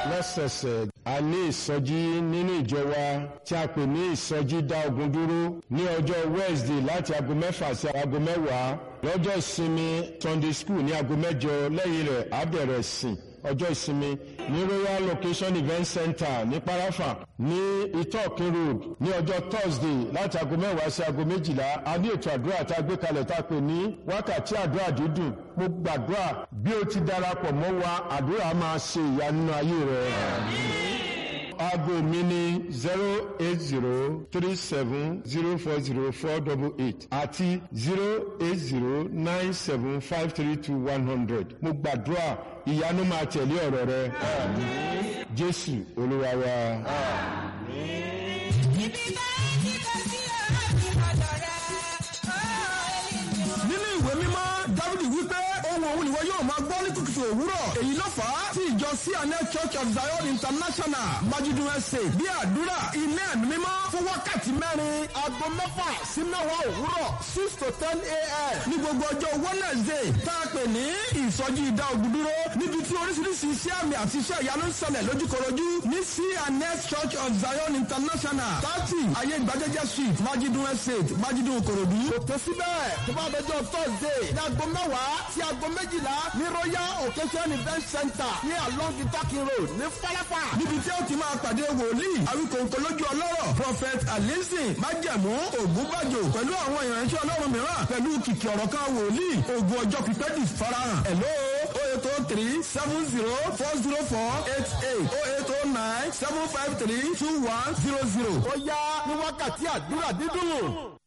lọ́sẹ̀ẹ̀sẹ̀ a ní ìsọjí nínú ìjọ wa tí a pè ní ìsọjí dá ogun dúró ní ọjọ́ Wednesday láti aago mẹ́fà sí aago mẹ́wàá lọ́jọ́ ìsinmi Sunday school ní aago mẹ́jọ lẹ́yìn rẹ̀ á bẹ̀rẹ̀ sìn ọjọ́ ìsinmi ní royal location event center ní parafa ní itokin road ní ọjọ́ thursday láti aago mẹ́wàá sí aago méjìlá a ní ètò àdúrà tá a gbé kalẹ̀ tá a pè ní wákàtí àdúrà dídùn mo gbàdúrà bí o ti darapọ̀ mọ́ wa àdúrà máa ṣe ìyanu ayé rẹ̀. aago mi ní zero eight zero three seven zero four zero four double eight àti zero eight zero nine seven five three two one hundred mo gbàdúrà ìyanu máa tẹ̀lé ọ̀rọ̀ rẹ. jésù olúwa wa. nínú ìwé mímọ́ dávidi wípé ohun òun ìwọ yóò máa gbọ́ ní kùtùkùtù òwúrọ̀ èyí ló fà á tí ìjọ cna church of zion international májúdún ẹsẹ̀ bí àdúrà ilé ẹ̀mí mímọ́ fún wákàtí mẹ́rin aago mẹ́fà sí mẹ́wàá òwúrọ̀ six to ten a.m. ní gbogbo ọjọ́ wednesday tá a pè ní ìsọjí ìdá ògùn dúró níbi tí oríṣiríṣi iṣẹ́ àmì àti iṣẹ́ ìyanu ń ṣẹlẹ̀ lójúkorojú ní cna church of zion international thirty ayé ìgbàjẹjẹ street májídún estate májídún korodu. kò tó síbẹ̀ tó bá dọjọ́ thursday ní aago mẹ́wàá sí aago méjìlá ní royal occasion event center ní along itakin road ní falafa. níbi tí ó ti máa pàdé wòlíì àwíkòǹkò lójú ọlọ́rọ̀ prophet alizin májẹ̀mú ògúnbàjò pẹ̀lú àwọn ìránṣẹ́ ọlọ́run mìíràn pẹ̀lú kìkì ọ̀rọ̀ kan wòlíì ogun ọjọ́ pípẹ́ di farahàn. hello o eight o three seven zero four zero four eight eight o eight o nine seven five three two one zero zero. ó yá ní wákàtí àdúrà dídùn.